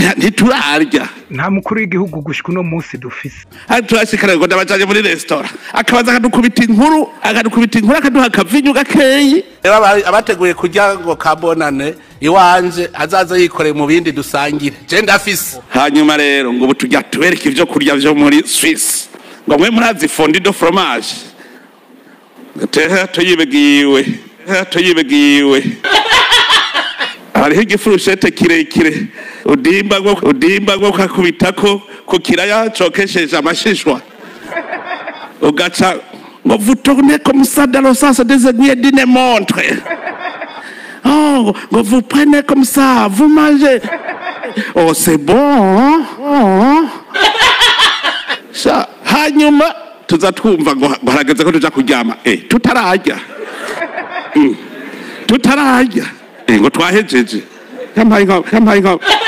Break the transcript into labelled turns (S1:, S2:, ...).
S1: nti- ntiturarya
S2: nta mukuru w'igihugu gushika uno munsi dufise
S1: hano turashikara ngo ndabajanye muri resitora akabaza akadukubita inkuru akadukubita inkuru akaduha akavinyu gakeyi rero aba- abateguye kurya ngo kabonane iwanje azaza yikoreye mu bindi dusangire je ndafise hanyuma rero ngo ubu tujya tubereka ivyo kurya vyo muri swisse ngo mwe murazi fondi do fromage teha tuyibegiwe teha tuyibegiwe hariho igifurushete kirekire udimba ngo udimba ngo kakubitako ku kiraya cokesheje amashishwa ugaca ngo vous tournez comme ça dans le sens des aiguilles d'une montre oh ngo vous prenez comme ça vous mangez oh c'est bon hein? oh. Sha, hanyuma tuza twumva ngo ngo harageze ko tuja kuryama eh tutararya Mm. tutararya Eh, ngo twahejeje yampaye inka yampaye inka